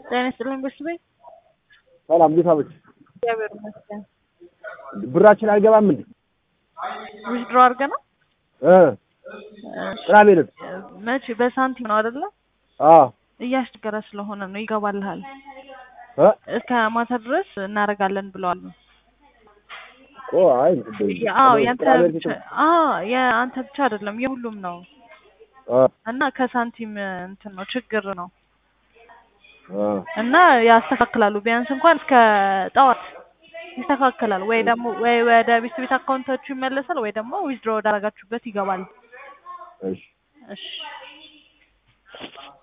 ጤና ይስጥልኝ ቤተሰቤ። ሰላም እንዴት አመሽ? እግዚአብሔር ይመስገን። ብራችን አይገባም እንዴ? ዊዝድሮ አድርገህ ነው? እ ቅዳሜ ዕለት መቼ? በሳንቲም ነው አይደለ? አዎ እያስቸገረ ስለሆነ ነው። ይገባልሃል። እ እስከ ማታ ድረስ እናደርጋለን ብለዋል። ኦ አይ አዎ ያንተ ብቻ አዎ የአንተ ብቻ አይደለም የሁሉም ነው። አ እና ከሳንቲም እንትን ነው ችግር ነው አ እና ያስተካክላሉ። ቢያንስ እንኳን እስከ ጠዋት ይስተካከላል። ወይ ደግሞ ወይ ወደ ቤት ቤት አካውንታችሁ ይመለሳል ወይ ደግሞ ዊዝድሮ ወዳረጋችሁበት ይገባል። እሺ እሺ